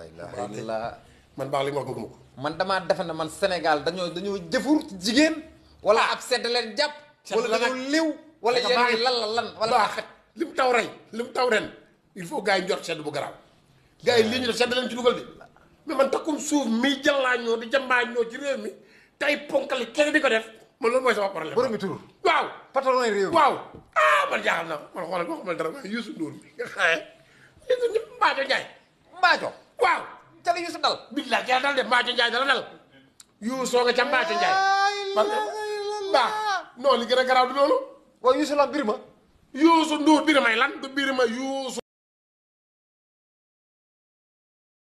la man baax li ma wax bëgguma ko. man damaa defe ne man Sénégal dañoo dañoo jëfur ci jigéen wala ab sedd leen jàpp Sedd wala la dañoo nag. liw wala Parce que yéen baax- ñi lan la lan wala baax li mu taw rey li mu taw ren il faut gars yi njort sedd bu garaaw. gars yi lii ñu def sedd leen ci dugal de mais man takkum suuf mi jàllaañoo di jambaañoo ci réew mi tey ponkali kenn di ko def man loolu mooy sama problème. borom mi tur waaw. patron réew mi waaw ah man jaaxal na man xoolal ma xamal dara waaye Youssou Ndour mi nga xaye Youssou Ndour Mbaaco Ndiaye mbaajo waaw ca la Youssou dal billaay ca dal de Mbaaco Ndiaye dala dal Youssou nga ca Mbaaco Ndiaye parce que baax non li gën a garaaw du loolu waaw Youssou la mbir ma Youssou Ndour biir may lan du biir ma Youssou